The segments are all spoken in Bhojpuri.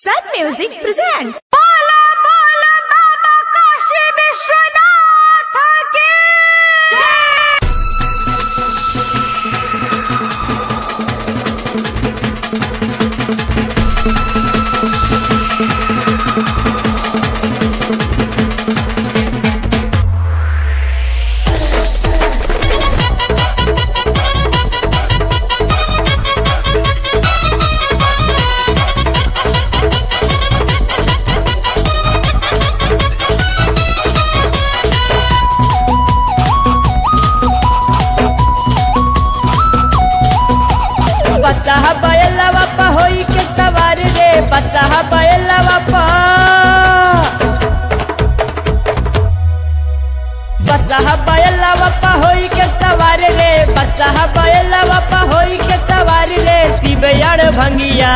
Sun Music presents. बोला बोला बाबा काशी विश्वनाथ की बच्चा बयला बापा होई के सवार रे बच्चा बयला बापा बच्चा बयला बापा होई के सवार रे बच्चा बयला बापा होई के सवार रे शिवयाड़ भंगिया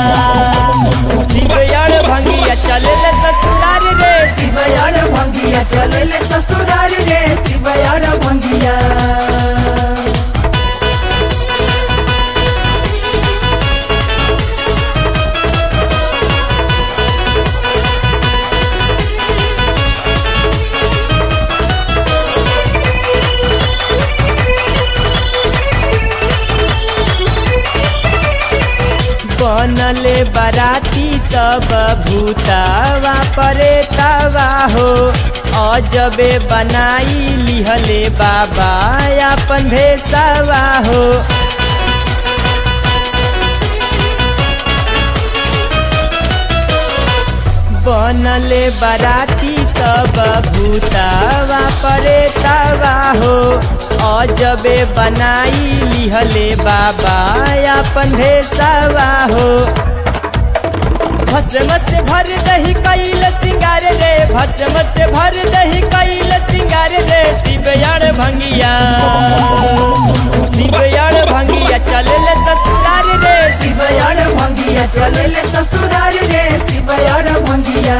शिवयाड़ भंगिया चले ले ससुरार रे शिवयार भंगिया चलले ससुरार रे शिवयार भंगिया बनले बराती सब भूतावा परे तवा हो अजबे बनाई लिहले बाबा अपन भेसवा हो बनले बराती सब भूतावा परे तवा हो अजबे बनाई लिहले बाबा अपन भेसवा हो भस्म से भर दही कैल सिंगार रे भस्म से भर दही कैल सिंगार रे शिवयाड़ भंगिया शिवयाड़ भंगिया चले ससुरार रे शिवयार भंगिया चलले ससुरार रे शिवयार भंगिया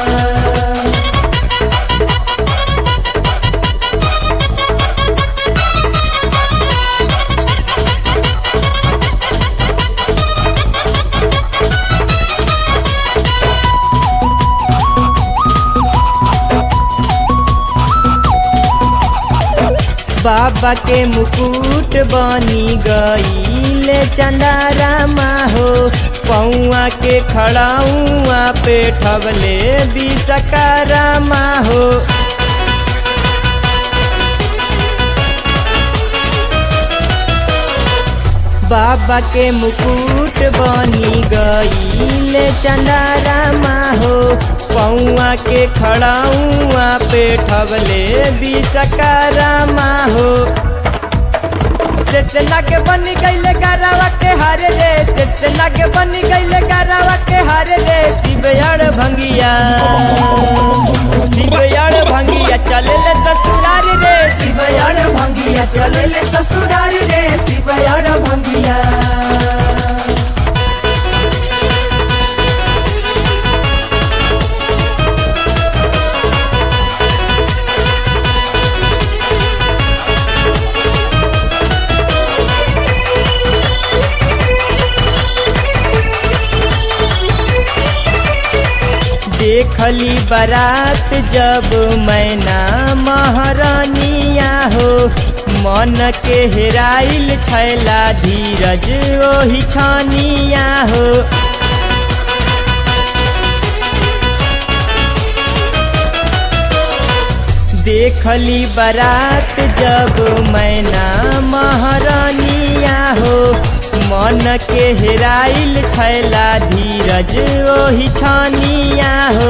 बाबा के मुकुट बनी गई चंदारामा हो पौआ के खड़ाऊआ पे ठबले बिसकारामा हो बाबा के मुकुट बनी गई चंदारामा हो पौआ के खड़ाऊआ पे ठबले बिसकारामा हो चेतना के बन गईले गारावा के हारे रे चेतना के बन गईले गारावा के हारे रे शिवयाड़ भंगिया शिवयाड़ भंगिया चले ले ससुरार रे शिवयार भंगिया चलले ससुरार रे शिवयार भंगिया देखली बारात जब मैना महारानिया हो मन के हेराइल छैला धीरज ओही छानिया हो देखली बारात जब मैना महारानिया हो मन के हेराइल छैला धीरज ओही छानिया हो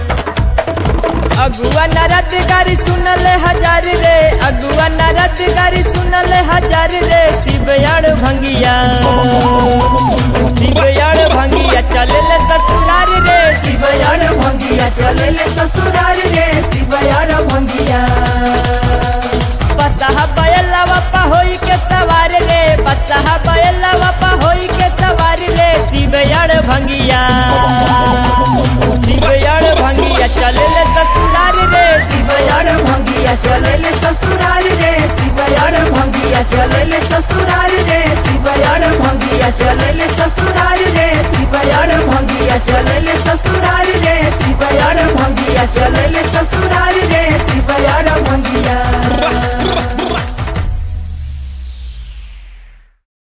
अगुआ नरद गारी सुनल हजार रे अगुआ नरद गारी सुनल हजार रे शिवयाड़ भंगिया शिवयाड़ भंगिया चले